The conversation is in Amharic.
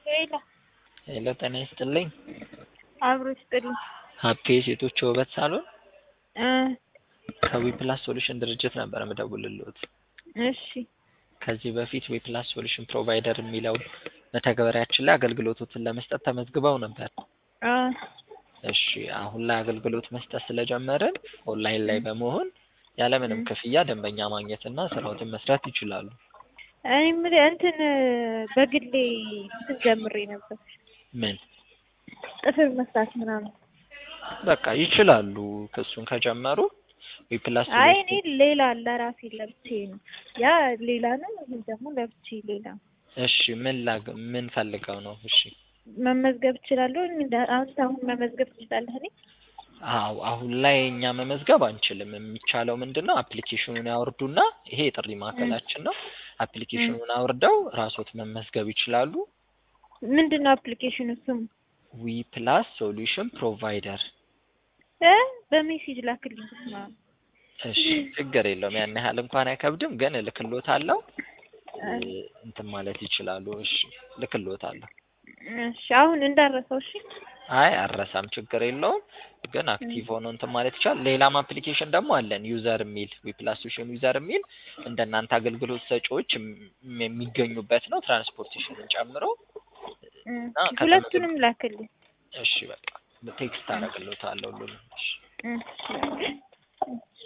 ሄሎ ሄሎ ጤና ይስጥልኝ። አብሮ ይስጥልኝ። ሀፒ የሴቶች ውበት ሳሎን እ ከዊፕላስ ሶሉሽን ድርጅት ነበር የምደውልልዎት። እሺ ከዚህ በፊት ዊፕላስ ሶሉሽን ፕሮቫይደር የሚለው መተግበሪያችን ላይ አገልግሎቶትን ለመስጠት ተመዝግበው ነበር። አ እሺ አሁን ላይ አገልግሎት መስጠት ስለጀመርን ኦንላይን ላይ በመሆን ያለምንም ክፍያ ደንበኛ ማግኘትና ስራዎትን መስራት ይችላሉ። እኔ የምልህ እንትን በግሌ እንትን ጀምሬ ነበር ምን ጥፍር መስራት ምናምን። በቃ ይችላሉ። ክሱን ከጀመሩ ዊፕላስ አይ እኔ ሌላ ለራሴ ለብቻዬ ነው። ያ ሌላ ነው፣ ይህ ደግሞ ለብቻዬ ሌላ ነው። እሺ ምን ላግ ምን ፈልገው ነው? እሺ መመዝገብ እችላለሁ? እንደ አንተ አሁን መመዝገብ ትችላለህ? እኔ አዎ አሁን ላይ እኛ መመዝገብ አንችልም። የሚቻለው ምንድን ነው? አፕሊኬሽኑን ያወርዱና ይሄ የጥሪ ማዕከላችን ነው። አፕሊኬሽኑን አውርደው ራስዎት መመዝገብ ይችላሉ። ምንድን ነው አፕሊኬሽኑ ስሙ? ዊ ፕላስ ሶሉሽን ፕሮቫይደር። እ በሜሴጅ ላክልኝ። ስማ እሺ ችግር የለውም ያን ያህል እንኳን አይከብድም፣ ግን እልክልዎታለሁ እንትን ማለት ይችላሉ። እሺ እልክልዎታለሁ። እሺ አሁን እንዳረሰው። እሺ አይ አረሳም፣ ችግር የለውም ግን አክቲቭ ሆኖ እንትን ማለት ይቻላል። ሌላም አፕሊኬሽን ደግሞ አለን ዩዘር የሚል ዊፕላስ ሶሉሽን ዩዘር የሚል እንደናንተ አገልግሎት ሰጪዎች የም- የሚገኙበት ነው ትራንስፖርቴሽንን ጨምሮ እና ከተመዘገቡ- ሁለቱንም ላክልኝ። እሺ በቃ ቴክስት አደርግልዎታለሁ ሁሉንም። እሺ እሺ